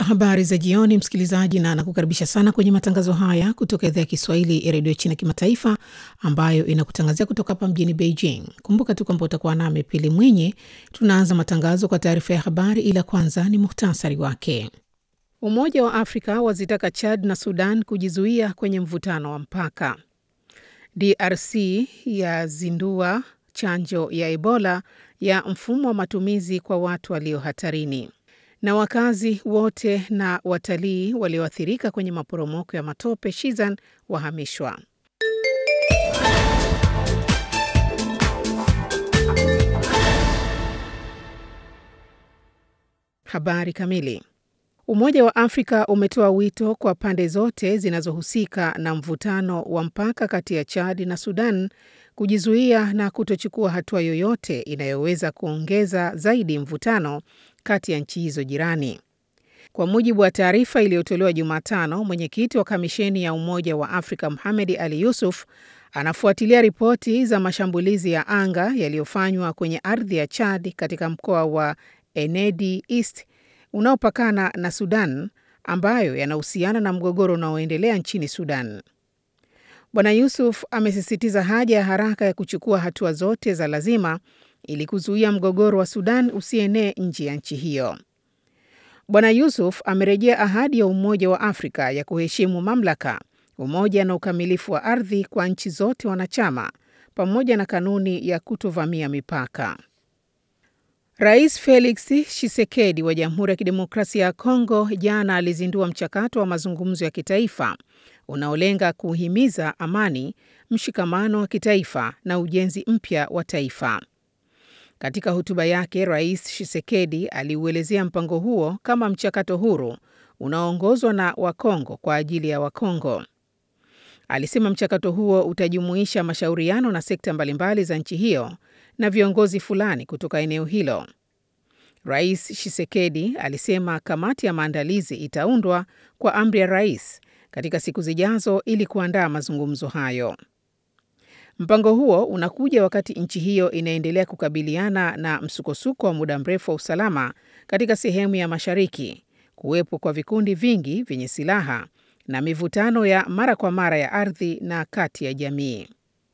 Habari za jioni, msikilizaji, na nakukaribisha sana kwenye matangazo haya kutoka idhaa ya Kiswahili ya redio China Kimataifa, ambayo inakutangazia kutoka hapa mjini Beijing. Kumbuka tu kwamba utakuwa nami Pili Mwinyi. Tunaanza matangazo kwa taarifa ya habari, ila kwanza ni muhtasari wake. Umoja wa Afrika wazitaka Chad na Sudan kujizuia kwenye mvutano wa mpaka. DRC yazindua chanjo ya Ebola ya mfumo wa matumizi kwa watu walio hatarini na wakazi wote na watalii walioathirika kwenye maporomoko ya matope Shizan wahamishwa. Habari kamili. Umoja wa Afrika umetoa wito kwa pande zote zinazohusika na mvutano wa mpaka kati ya Chad na Sudan kujizuia na kutochukua hatua yoyote inayoweza kuongeza zaidi mvutano kati ya nchi hizo jirani. Kwa mujibu wa taarifa iliyotolewa Jumatano, mwenyekiti wa kamisheni ya Umoja wa Afrika Mohamed Ali Yusuf anafuatilia ripoti za mashambulizi ya anga yaliyofanywa kwenye ardhi ya Chad katika mkoa wa Enedi East unaopakana na Sudan ambayo yanahusiana na mgogoro unaoendelea nchini Sudan. Bwana Yusuf amesisitiza haja ya haraka ya kuchukua hatua zote za lazima ili kuzuia mgogoro wa Sudan usienee nje ya nchi hiyo. Bwana Yusuf amerejea ahadi ya Umoja wa Afrika ya kuheshimu mamlaka, umoja na ukamilifu wa ardhi kwa nchi zote wanachama pamoja na kanuni ya kutovamia mipaka. Rais Felix Tshisekedi wa Jamhuri ya Kidemokrasia ya Kongo jana alizindua mchakato wa mazungumzo ya kitaifa unaolenga kuhimiza amani, mshikamano wa kitaifa na ujenzi mpya wa taifa. Katika hotuba yake, Rais Tshisekedi aliuelezea mpango huo kama mchakato huru unaoongozwa na Wakongo kwa ajili ya Wakongo. Alisema mchakato huo utajumuisha mashauriano na sekta mbalimbali za nchi hiyo na viongozi fulani kutoka eneo hilo. Rais Tshisekedi alisema kamati ya maandalizi itaundwa kwa amri ya rais katika siku zijazo ili kuandaa mazungumzo hayo. Mpango huo unakuja wakati nchi hiyo inaendelea kukabiliana na msukosuko wa muda mrefu wa usalama katika sehemu ya mashariki, kuwepo kwa vikundi vingi vyenye silaha na mivutano ya mara kwa mara ya ardhi na kati ya jamii.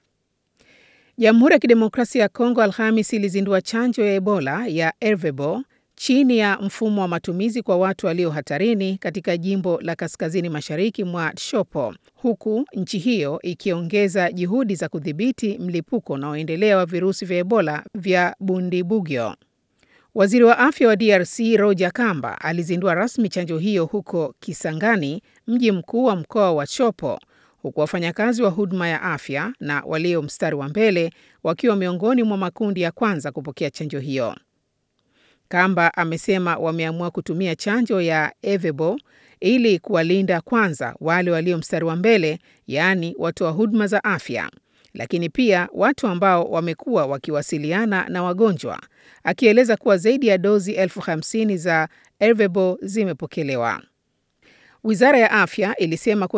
Jamhuri ya Kidemokrasia ya Kongo Alhamis ilizindua chanjo ya Ebola ya Ervebo chini ya mfumo wa matumizi kwa watu walio hatarini katika jimbo la kaskazini mashariki mwa Tshopo, huku nchi hiyo ikiongeza juhudi za kudhibiti mlipuko unaoendelea wa virusi vya Ebola vya Bundibugyo. Waziri wa afya wa DRC Roger Kamba alizindua rasmi chanjo hiyo huko Kisangani, mji mkuu wa mkoa wa Tshopo, huku wafanyakazi wa huduma ya afya na walio mstari wa mbele wakiwa miongoni mwa makundi ya kwanza kupokea chanjo hiyo. Kamba amesema wameamua kutumia chanjo ya Ervebo ili kuwalinda kwanza wale walio mstari wa mbele, yaani watoa huduma za afya, lakini pia watu ambao wamekuwa wakiwasiliana na wagonjwa, akieleza kuwa zaidi ya dozi elfu hamsini za Ervebo zimepokelewa. Wizara ya afya ilisema